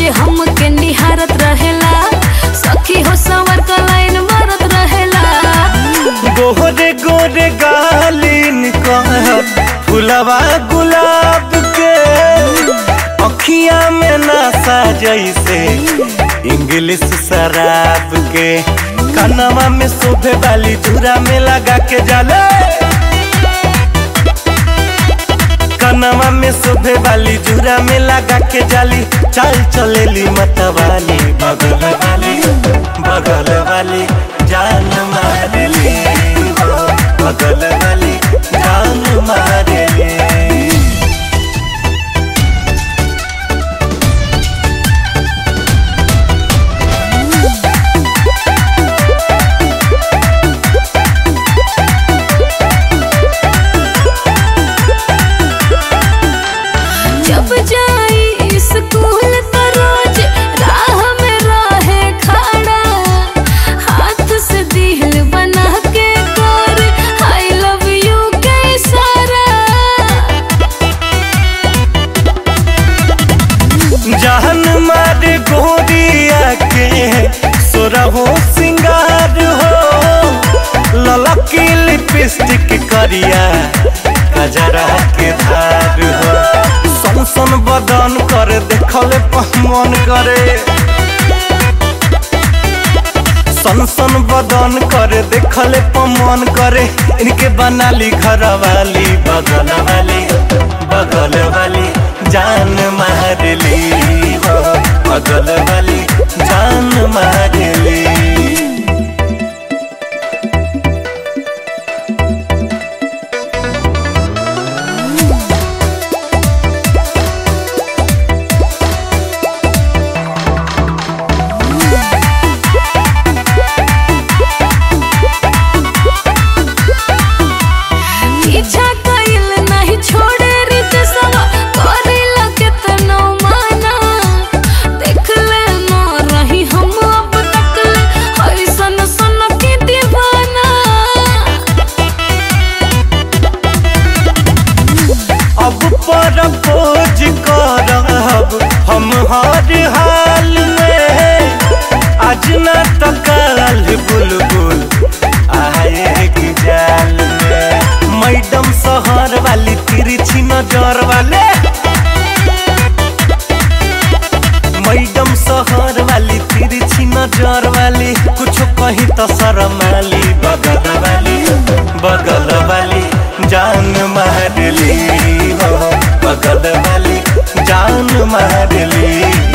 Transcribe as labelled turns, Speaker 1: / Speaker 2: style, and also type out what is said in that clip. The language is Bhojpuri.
Speaker 1: रोज हमके निहारत रहेला सखी हो सवर का लाइन मारत रहेला
Speaker 2: गोरे गोरे गालिन कहत फुलवा गुलाब के अखिया में नशा जैसे इंग्लिश शराब के कनवा में शोभे वाली धुरा में लगा के जाले कनवा में शोभे वाली धुरा में लगा के जाली चाल चलेली मतवाली बगल वाली बगल वाली जान मारली हो बगल वाली जान मारली
Speaker 1: जब जाई स्कूल तो रोज राह में रहे खड़ा हाथ से दिल बना के कर आई लव यू के इशारा
Speaker 2: जहन मार गोरिया के सोरहो सिंगार हो ललकी लिपस्टिक करिया कजरा के धार हो सन सन बदन कर देखल मन करे सन सन बदन करे देखले पमन करे इनके बनाली घर वाली बगल वाली बगल वाली जान मारली हो बगल वाली जान मारली
Speaker 1: पीछा कइल नहीं छोड़े रित सवा करिला केतनो माना देख ले न रही हम अब तक ले ऐसन सन की दीवाना
Speaker 2: अब पर खोज करब हम हर हाल में आज न तो कल बुलबुल आएगी जाल में मैडम शहर वाली तिरछी नजर वाले मैडम शहर वाली तिरछी नजर वाली कुछ कहीं तो शरमाली बगल वाली बगल वाली जान मारली हो बगल वाली जान मारली